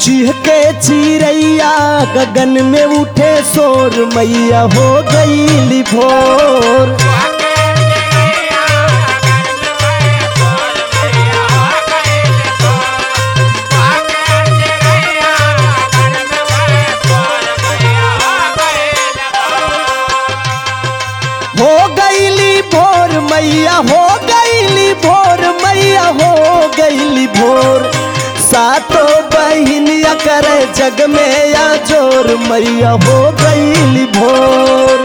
चीह के चिरैया गगन में उठे शोर मैया हो गई भोर हो गईली भोर मैया हो गईली भोर मैया हो गईली भोर सातो बहिनिया करे जग में या जोर मैया हो गईली भोर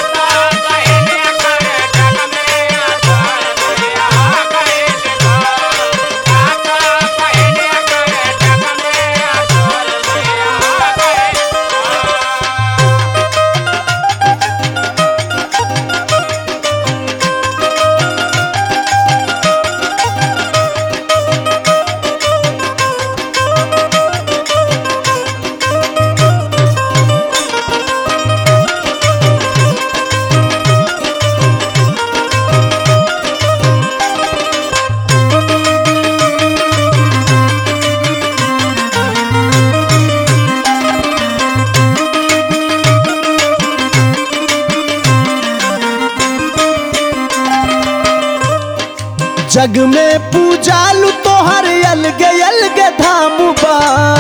जग में पूजालू तोहर अलगे अलगे धाम बा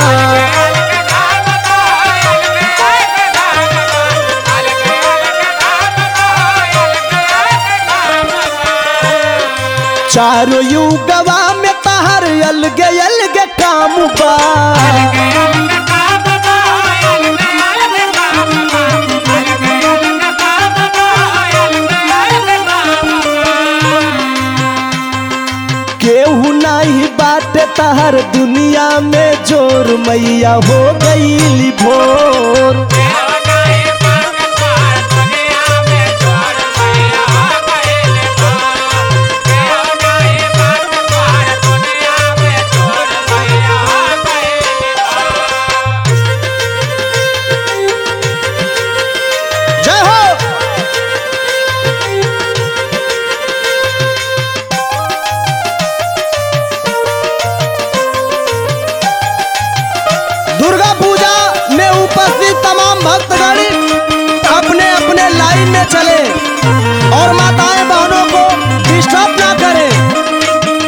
चारों युगवा में तहर अलगे अलगे काम बा केहू नहीं बाटे तहर दुनिया में जोर मैया हो गईली भोर जय हो दुर्गा पूजा में उपस्थित तमाम भक्तगण अपने अपने लाइन में चले और माताएं बहनों को डिस्टर्ब ना करें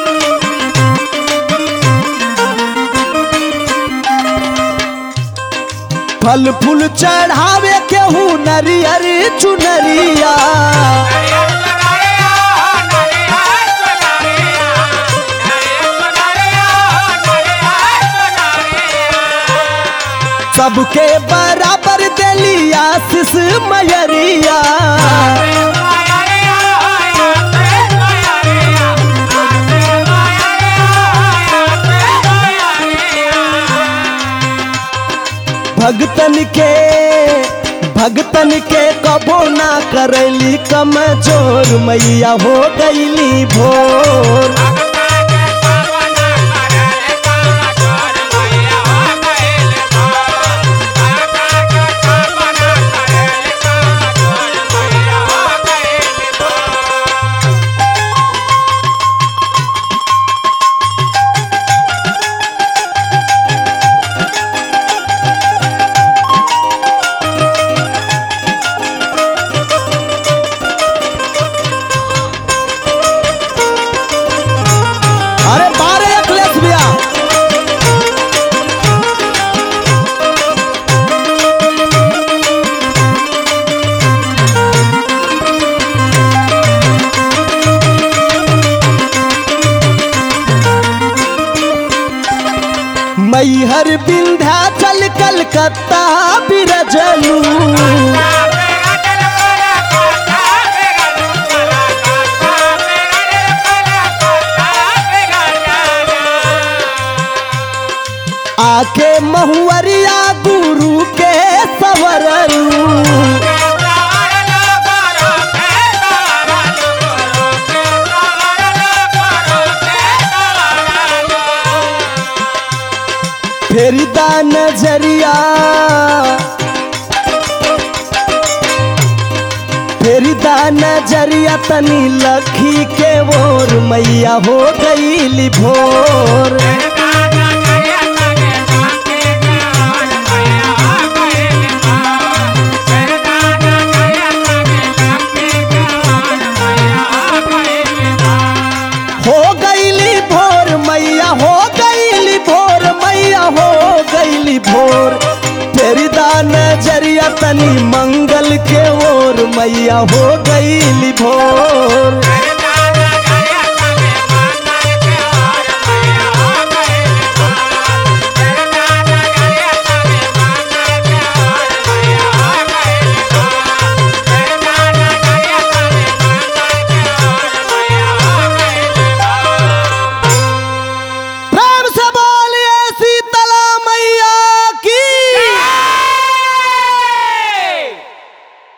फल फूल चढ़ावे केहू नरियर चुनरिया सबके बराबर देली आशीष मयरिया भगतन के भगतन के कबो ना करैली कमजोर मैया हो गईली भोर अरे बारह अखिलेश भैया मैहर विंध्याचल कलकत्ता बिरजलू आके महुअरिया गुरु के सवरलू फेरिदा नजरिया फेरिदा नजरिया तनी लखी के ओर मैया हो गईली भोर Yeah. गईली भोर मैया हो गईली भोर मैया हो गईली भोर तेरी दान जरिया तनी मंगल के ओर मैया हो गईली भोर